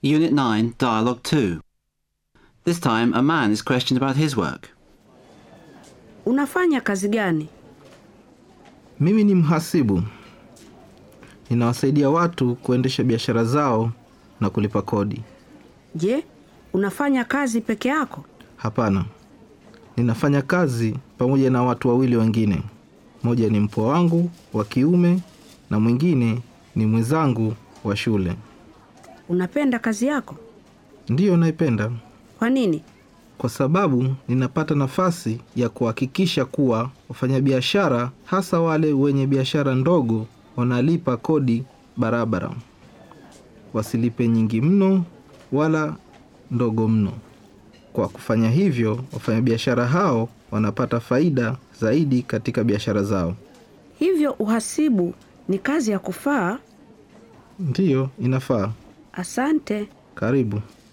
Unit 9, Dialogue 2. This time, a man is questioned about his work. Unafanya kazi gani? Mimi ni mhasibu. Ninawasaidia watu kuendesha biashara zao na kulipa kodi. Je, unafanya kazi peke yako? Hapana, ninafanya kazi pamoja na watu wawili wengine. Mmoja ni mpwa wangu wa kiume na mwingine ni mwenzangu wa shule. Unapenda kazi yako? Ndiyo naipenda Kwa nini? kwa sababu ninapata nafasi ya kuhakikisha kuwa wafanyabiashara, hasa wale wenye biashara ndogo, wanalipa kodi barabara, wasilipe nyingi mno wala ndogo mno. Kwa kufanya hivyo, wafanyabiashara hao wanapata faida zaidi katika biashara zao. Hivyo uhasibu ni kazi ya kufaa? Ndiyo, inafaa. Asante. Karibu.